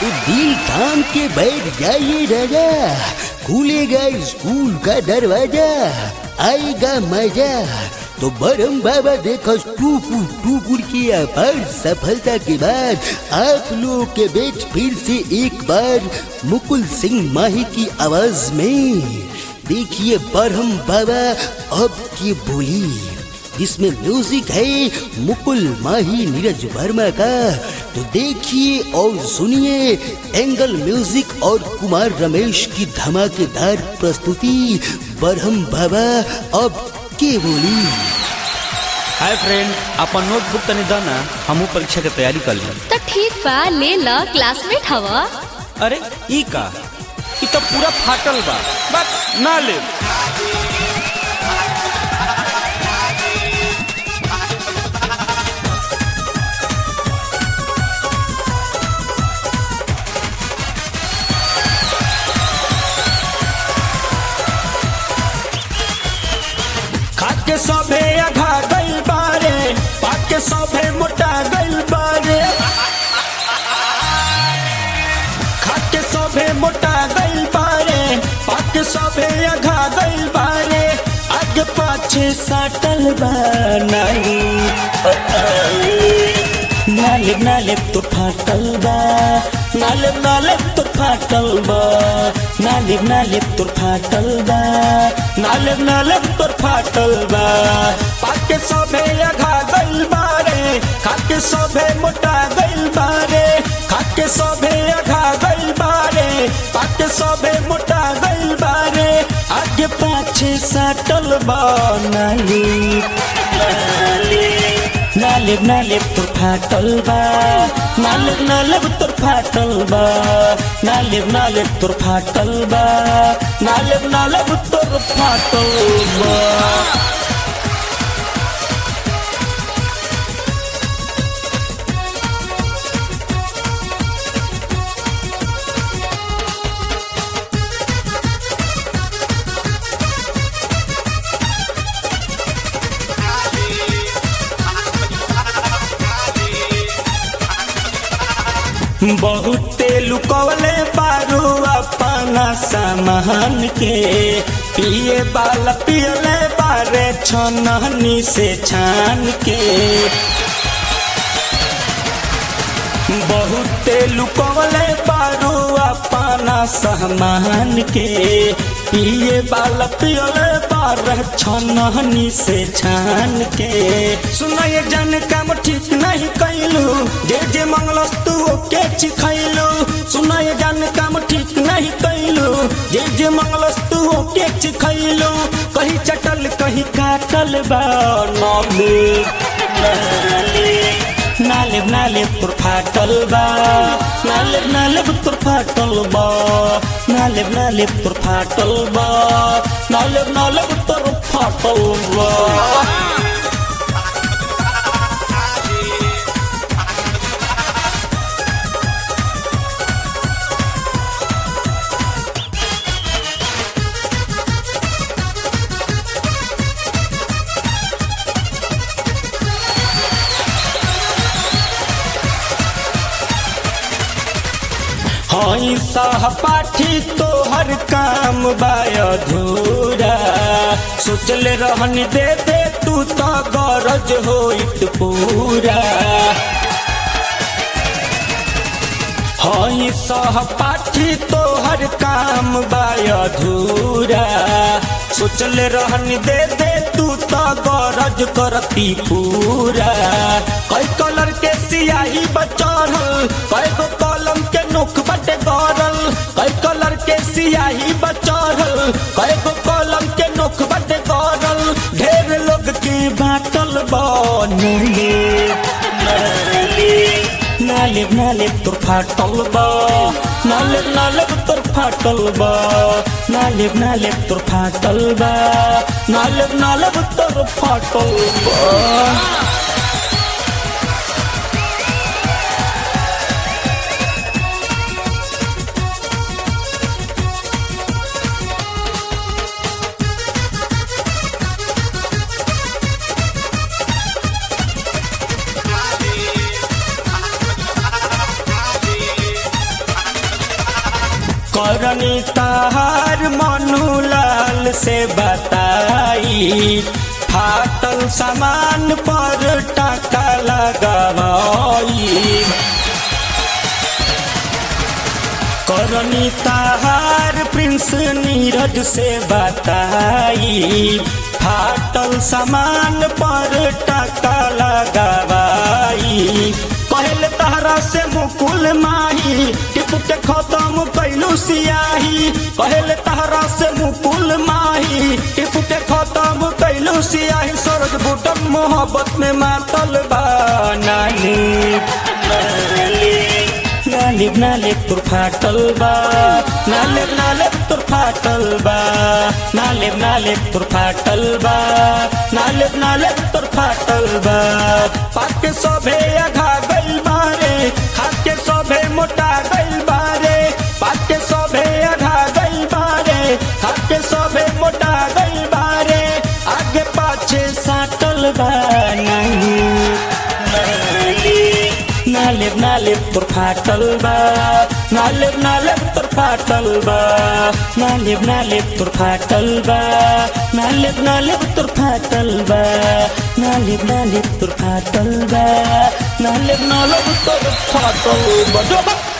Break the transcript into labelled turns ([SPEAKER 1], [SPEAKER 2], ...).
[SPEAKER 1] तो दिल थाम के बैठ जाइए राजा खुलेगा स्कूल का दरवाजा आएगा मजा तो बरम बाबा देखो टूकुर टूकुर की अपार सफलता के बाद आप लोगों के बीच फिर से एक बार मुकुल सिंह माही की आवाज में देखिए बरहम बाबा अब की बोली जिसमें म्यूजिक है मुकुल माही नीरज वर्मा का तो देखिए और सुनिए एंगल म्यूजिक और कुमार रमेश की धमाकेदार प्रस्तुति बरहम बाबा अब के बोली
[SPEAKER 2] हाय फ्रेंड अपन नोटबुक तनी द ना हमहू परीक्षा के तैयारी कर ली
[SPEAKER 3] तो ठीक बा ले ल क्लासमेट हवा
[SPEAKER 2] अरे ई का ई तो पूरा फाटल बा बस ना ले
[SPEAKER 4] खाके सभे अघा गइल बारे पाके सभे मोटा गइल बारे खाके सभे मोटा गइल बारे पाके सभे अघा गइल बारे आगे पाछे साटल बा नाली नाले नाले तो फाटल बा नाले नाले तो फाटल बा नाले नाले तो फाटल बा नाले नाले तो फाटल बा पाके सभे अघा गइल बारे खाके सभे मोटा गइल बारे खाके सभे अघा गइल बारे पाके सभे मोटा गइल बारे आगे पाछे साटल बा नाली नाली नाले नाले तोर फाटल बा नाले नाले तोर फाटल बा नाले नाले तोर फाटल बा नाले नाले तोर फाटल बा बहुते लुकवले बारू अपना सामान के पिए बाल पियले बारे छनहनी से छान के बहुते लुकवले बारू अपना सामान के पिए बाल पियले बार छनहनी से छान के सुनाए जन काम ठीक नहीं कैलू जे जे मंगलस तू ओके चिखैलू सुनाए जन काम ठीक नहीं कैलू जे जे मंगलस तू ओके चिखैलू कहीं चटल कहीं काटल बा नाले नाले नाले तोर फाटल बा नाले नाले तोर फाटल बा नाले नाले तोर फाटल बा नाले नाले तोर फाटल बा हई सहपाठी तोहर काम बाय अधूरा सोचले रहन दे दे तू तो गरज होइत पूरा हई सहपाठी तोहर काम बाय अधूरा सोचले रहन दे दे तू तो गरज करती पूरा कई कलर के सियाही बचढ़ल कई गो कलम के नोख बटे गरल कई कलर के सियाही बचढ़ल कई गो कलम के नोख बटे गरल ढेर लोग के बाटल बनले नाले नाले तोर फाटल बा नाले नाले तोर फाटल बा नाले नाले तोर फाटल बा नाले नाले तोर फाटल बा करनी ताहार मनु लाल से बताई फाटल सामान पर टाका लगावाई करनी ताहार प्रिंस नीरज से बताई फाटल सामान पर टाका लगावाई कहल तारा से मुकुल माही टिप के खत्म कैलू सियाही कहल तारा से मुकुल माही टिप के खत्म कैलू सियाही सरद बुटम मोहब्बत में मातल बा नानी नालिब नालिब तुर फाटल बा नालिब नालिब तुर फाटल बा नालिब नालिब तुर फाटल बा नालिब नालिब तुर फाटल बा पाके सोभे आघा गइल बारे खाके सोभे मोटा गइल बारे पाके सोभे आघा गइल बारे खाके सोभे मोटा गइल बारे आगे पाछे साटल बा नहीं नालिब नालिब तुर फाटल बा नालिब नालिब तुर फाटल बा नालिब नालिब तुर फाटल बा नालिब नालिब तुर फाटल बा नालिब नालिब तुर फाटल बा नालिब नालिब तुर फाटल बा